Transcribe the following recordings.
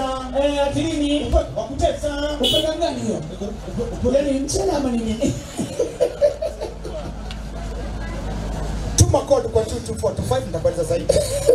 Eh, ati nini? wa kutesa Upenda gani hiyo? Yaani mchele ama ni nini? tuma code kwa 22425 nitakueleza zaidi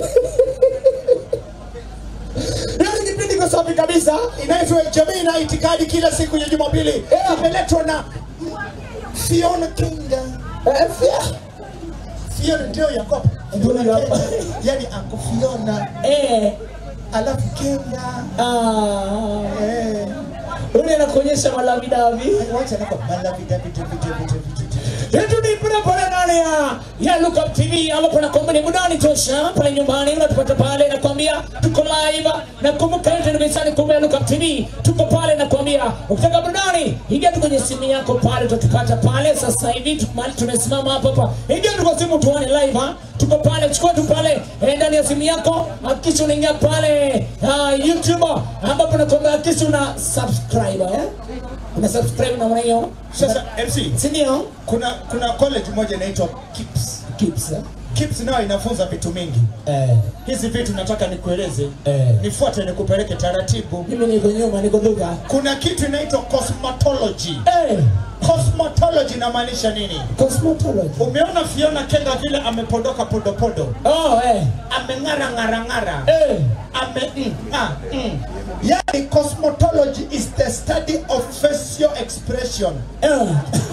Leo ni kipindi kwa safi kabisa inaitwa jamii na itikadi kila siku ya Jumapili imeletwa na Fiona Kinga Eh, fia. Fiona ndio Yakob Ndio Yakob. yani Uncle Fiona Eh, alafu Kinga ah. eh Ule anakuonyesha malavidavi. wacha nako mala vita vitu vitu vitu vitu Yetu ni pale pale ndani ya ya Look Up TV ambapo nakwambia ni burudani tosha pale nyumbani unatupata pale nakwambia tuko live na kumbuka yote ni msani kumbe Look Up TV tuko pale nakwambia ukitaka burudani ingia tu kwenye simu yako pale utatupata pale sasa hivi tuko mahali tumesimama hapa hapa ingia tu kwa simu tuone live ha tuko pale chukua tu pale eh, ndani ya simu yako hakikisha unaingia pale uh, YouTube ambapo nakwambia hakikisha una subscribe eh una subscribe na mwana hiyo sasa MC si ndio kuna kuna college moja inaitwa KIPS Kips, eh? KIPS nayo inafunza vitu mingi Eh, hizi vitu nataka nikueleze Eh. nifuate nikupeleke taratibu mimi niko nyuma, niko duka. kuna kitu inaitwa cosmetology Eh, cosmetology inamaanisha nini cosmetology. umeona fiona kenga vile amepondoka podopodo Oh, eh. ameng'ara ng'ara ng'ara Eh. ame mm, ah, mm. yani cosmetology is the study of facial expression Eh.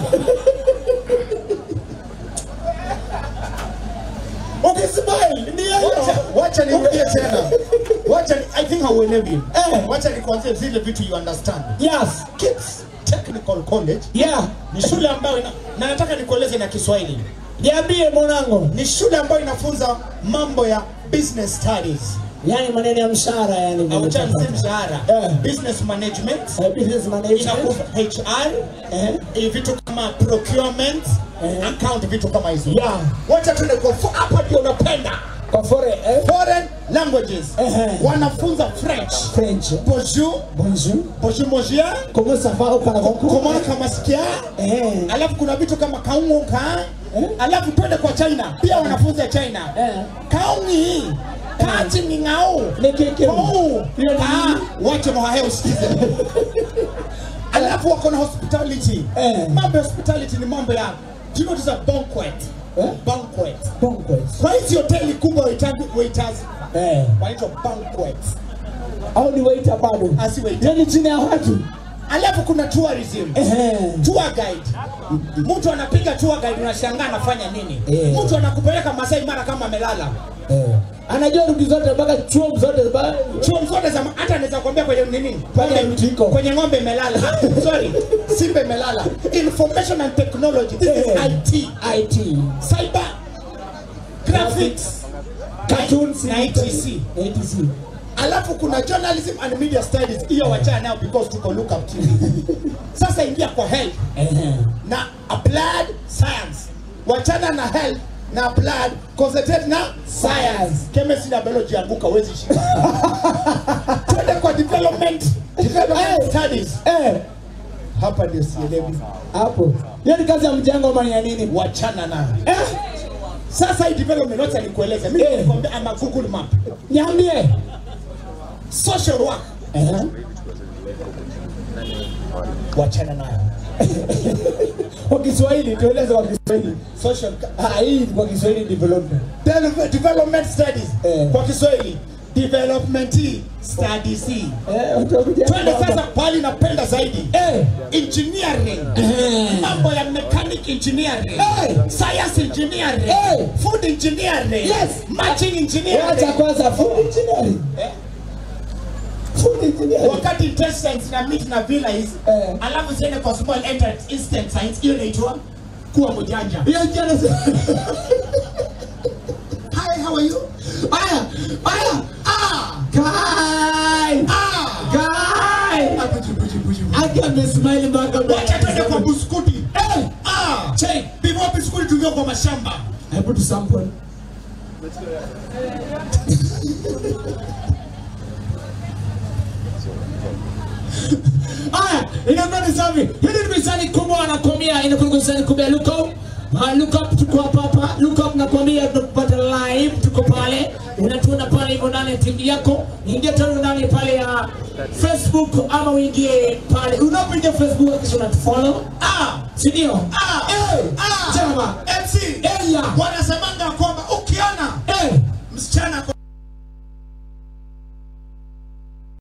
ukismile ndio wacha, wacha nirudie tena wacha ni- i think hauelewi Eh. wacha nikuanzie zile vitu you understand Yes. kids technical college Yeah. ni shule ambayo ina, na nataka nikueleze na Kiswahili Niambie mwanangu. ni shule ambayo inafunza mambo ya business studies Yaani maneno ya mshahara yani. au cha si mshahara Eh. business management Eh, business management. inakupa HR Eh. eh, vitu kama procurement Eh. account vitu kama hizo Yeah. wacha tuende kwa fo- hapa ndio unapenda Kwa fore, eh? foreign languages Eh. wanafunza French French. bonjour Bonjour. bonjour monsieur Comment ça va au Canada? comment kama sikia Eh. alafu kuna vitu kama kaunga Eh? alafu twende kwa China pia wanafunza China Eh. kaungi kati ni ngao Ni keke. Oh, Hiyo ni ah, nini? wache mohahe usikize alafu wako na hospitality Eh. mambo ya hospitality ni mambo ya do you know this a banquet Eh? banquet Banquet. kwa hizi hoteli kubwa waitagi waiters Eh. wanaitwa banquet Au ni waiter bado? Asi waiter. Yaani chini ya watu. alafu kuna tourism Eh. tour guide mtu anapiga tour guide unashangaa anafanya nini Eh. mtu anakupeleka Masai Mara kama amelala Eh. Anajua rudi zote mpaka chuo zote ba chuo zote za hata anaweza kuambia kwenye nini Kwenye Ng'ombe- mtiko. kwenye ng'ombe imelala Ah, sorry simba imelala information and technology this is Eh. IT IT. cyber graphics Cartoons na ETC ATC. alafu kuna journalism and media studies hiyo wachana nayo because tuko look up TV sasa ingia kwa health Eh. na applied science wachana na health na applied concentrate na science chemistry na biology anguka huwezi shika twende kwa development development Eh. studies Eh. hapa ndio sielewi Hapo. Hiyo ni kazi ya mjengo ama ni ya nini? wachana nayo Eh. sasa hii development wacha nikueleze mimi Eh. nilikwambia ama google map Niambie. social work Eh. wachana nayo Kwa Kiswahili tueleze kwa Kiswahili. social Ah, hii kwa Kiswahili development. De- development studies Eh. kwa Kiswahili development studies Eh, utakuja. twende sasa pali napenda zaidi Eh. engineering Eh. mambo ya mechanic engineering Eh. science engineering Eh. food engineering Yes. matching engineering Wacha kwanza food engineering. Eh. Food engineering. wakati intestines na meat na villi Eh. alafu ziende kwa small enter- instant science hiyo inaitwa kuwa mjanja Hiyo jana hi how are you Aya, aya. ah Kai. ah Kai. Ah, buju, buju, buju. Aki amesmile mpaka wacha twende kwa buskuti Eh. ah Check. before biskuti tuvio kwa mashamba Hebu tu sample. Aya, inakuwa ni safi. Hili ni misani kubwa anakwambia, inakuwa ni misani kubwa ya look up. Uh, look up tuko hapa hapa. Look up nakwambia tunakupata live tuko pale unatuona pale hivyo ndani ya tv yako ingia tano ndani pale ya facebook ama uingie pale unapoingia facebook kisha unatufollow Ah, sindio ah, Eh, ah. chama MC, Elia. Bwana